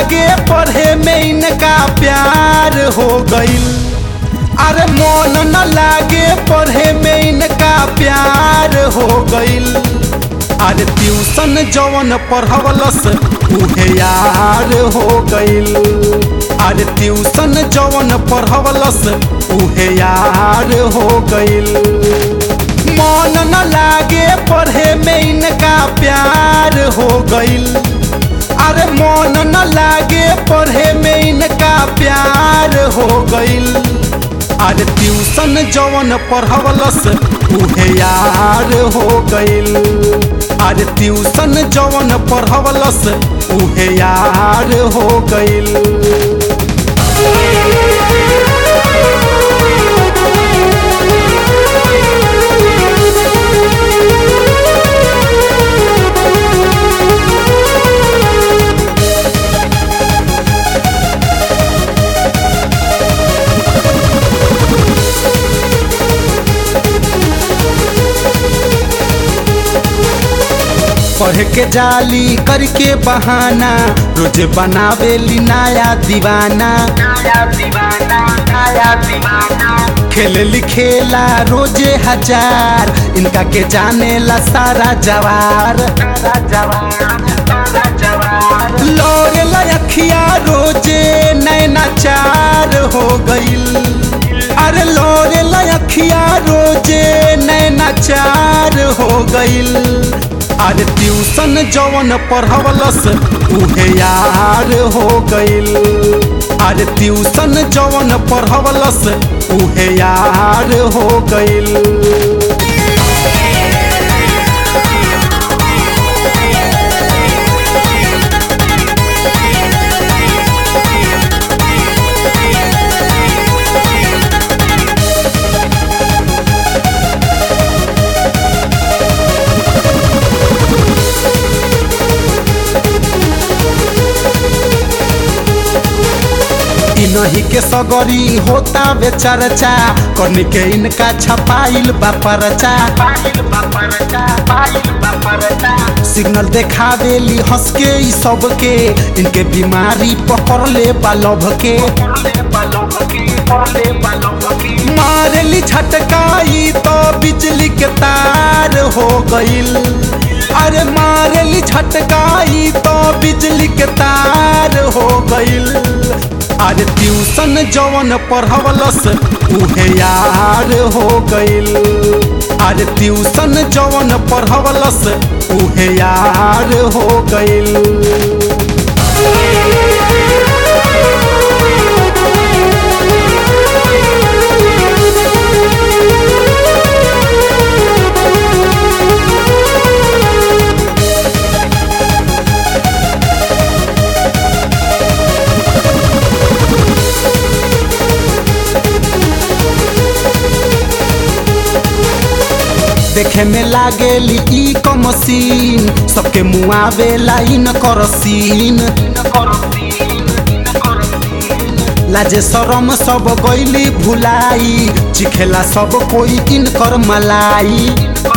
लागे पढ़े में इनका प्यार हो गईल अरे मन न लागे पढ़े में इनका प्यार हो गईल अरे ट्यूशन जवन पढ़वलस उहे यार हो गईल अरे ट्यूशन जवन पढ़वलस उहे यार हो गईल मन न लागे पढ़े में इनका प्यार हो गईल अरे मन न लागे पढ़े में इनका प्यार हो गईल अरे ट्यूशन जवन पढ़वलस उहे यार हो गईल अरे ट्यूशन जवन पढ़वलस उहे यार हो गईल पढ़ के जाली करके बहाना रोज बनावेली नया दीवाना खेल खेला रोजे हजार इनका के जाने ला सारा जवार लोरे लखिया रोजे नैना चार हो गईल अरे लोरे लखिया रोजे नैना चार हो गईल अरे ट्यूशन जवन पढ़वलस उहे यार हो गईल अरे ट्यूशन जवन पढ़वलस उहे यार हो गईल इनही के सगरी होता बे चर्चा कन के इनका छपाइल बा परचा सिग्नल देखावेली हंस के ई सबके इनके बीमारी पकड़ ले बा लभ के मारेली छटकाई तो बिजली के तार हो गईल अरे मारेली छटकाई तो बिजली के तार हो गईल अरे ट्यूशन जवन पढ़वलस उहे यार हो गईल अरे ट्यूशन जवन पढ़वलस उहे यार हो गईल देखे में लागेली ई क मशीन सबके मुआवे लाइन कर सीन लाजे शरम सब गईली भुलाई चिखेला सब कोई इनकर मलाई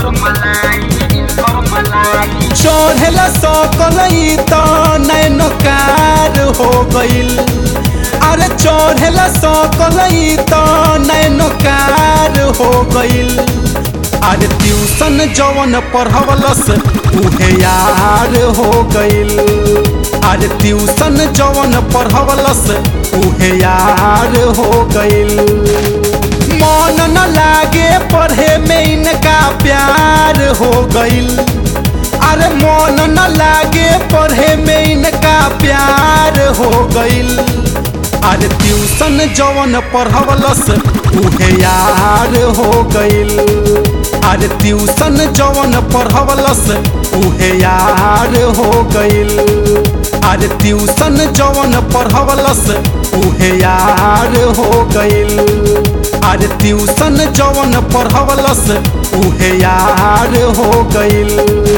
चढ़ेला सकलई त नैनकार हो गईल अरे चढ़ेला सकलई त नैनकार हो गईल अरे ट्यूशन जवन पढ़वलस उहे यार हो गईल अरे ट्यूशन जवन पढ़वलस उहे यार हो गईल मन न लागे पढ़े में इनका प्यार हो गईल अरे मन न लागे पढ़े में इनका प्यार हो गईल अरे ट्यूशन जवन पढ़वलस उहे यार हो गईल अरे ट्यूशन जवन पढ़वलस उहे यार हो गईल अरे ट्यूशन जवन पढ़वलस उहे यार हो गईल अरे ट्यूशन जवन पढ़वलस उहे यार हो गईल